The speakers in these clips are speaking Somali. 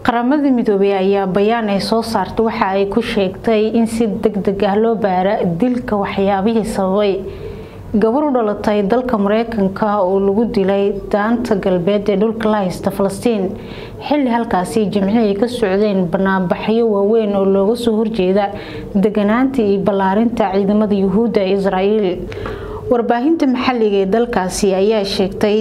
qaramada midoobey ayaa bayaan ay soo saartay waxa ay ku sheegtay in si degdeg ah loo baara dilka waxyaabihii sababay gabar u dhalatay dalka mareykanka oo lagu dilay daanta galbeed ee dhulka la haysta falastiin xilli halkaasi jimcihii ay ka socdeen banaanbaxyo waaweyn oo looga soo horjeeda deganaanta iyo ballaarinta ciidamada yuhuudda ee israa'iil warbaahinta maxalliga ee dalkaasi ayaa sheegtay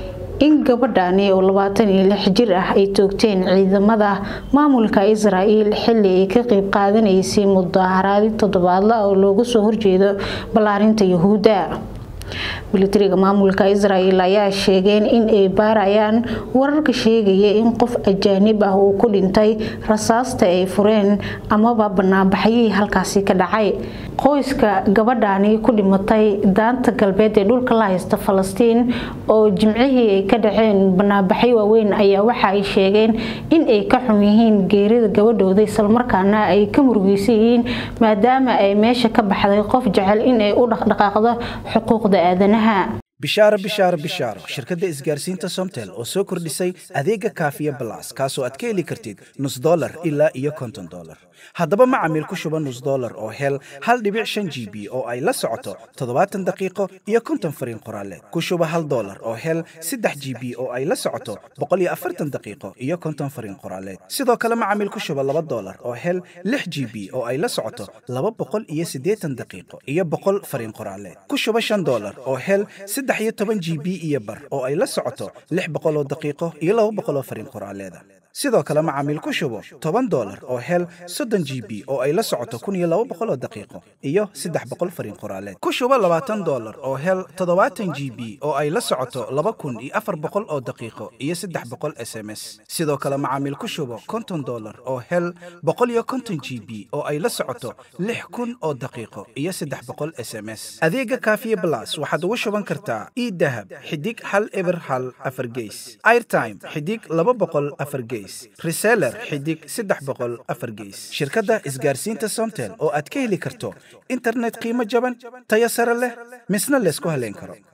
in gabadhani oo labaatan iyo lix jir ah ay toogteen ciidamada maamulka israa'iil xilli ay ka qeyb qaadanaysay mudaharaadi toddobaadla oo looga soo horjeedo ballaarinta yuhuudda militariga maamulka israa'iil ayaa sheegeen in ay baarayaan wararka sheegaya in qof ajaanib ah uu ku dhintay rasaasta ay fureen amaba banaanbaxyihii halkaasi ka dhacay qoyska gabadhani ku dhimatay daanta galbeed ee dhulka la haysta falastiin oo jimcihii ay ka dhaceen banaanbaxyo waaweyn ayaa waxa ay sheegeen in ay ka xun yihiin geerida gabadhooda islamarkaana ay ka murugeysan yihiin maadaama ay meesha ka baxday qof jecel in ay u dhaqdhaqaaqdo xuquuqda aadanaha bishaaro bishaaro bishaaro shirkadda isgaarsiinta somtel oo soo kordhisay adeega kaafiya balas kaasoo aad ka heli kartid nus dolar ilaa iyo konton dolar haddaba macamiil ku shuba nus dolar oo hel hal dhibic shan g b oo ay la socoto toddobaatan daqiiqo iyo konton fariin qoraaleed ku shuba hal dolar oo hel saddex g b oo ay la socoto boqol iyo afartan daqiiqo iyo konton fariin qoraaleed sidoo kale macamiil ku shuba laba dolar oo hel lix g b oo ay la socoto laba boqol iyo siddeetan daqiiqo iyo boqol fariin qoraaleed ku shuba shan dolar oo hel saddex iyo toban g b iyo bar oo ay la socoto lix boqol oo daqiiqo iyo laba boqol oo fariin qoraaleeda sidoo kale macaamiil ku shubo toban dolar oo hel soddon g b oo ay la socoto kun iyo laba boqol oo daqiiqo iyo saddex boqol fariin qoraaleed ku shubo labaatan dolar oo hel toddobaatan g b oo ay la socoto laba kun iyo afar boqol oo daqiiqo iyo saddex boqol s m s sidoo kale macaamiil ku shubo konton dolar oo hel boqol iyo konton g b oo ay la socoto lix kun oo daqiiqo iyo saddex boqol s m s adeega kaafiye blas waxaad ugu shuban kartaa idahab xidig hal eber hal afar geys airtime xidig laba boqol afar geys reseller xidig saddex boqol afar geys shirkadda isgaarsiinta somtel oo aad ka heli karto internet qiimo jaban tayo sare leh misna laysku haleyn karo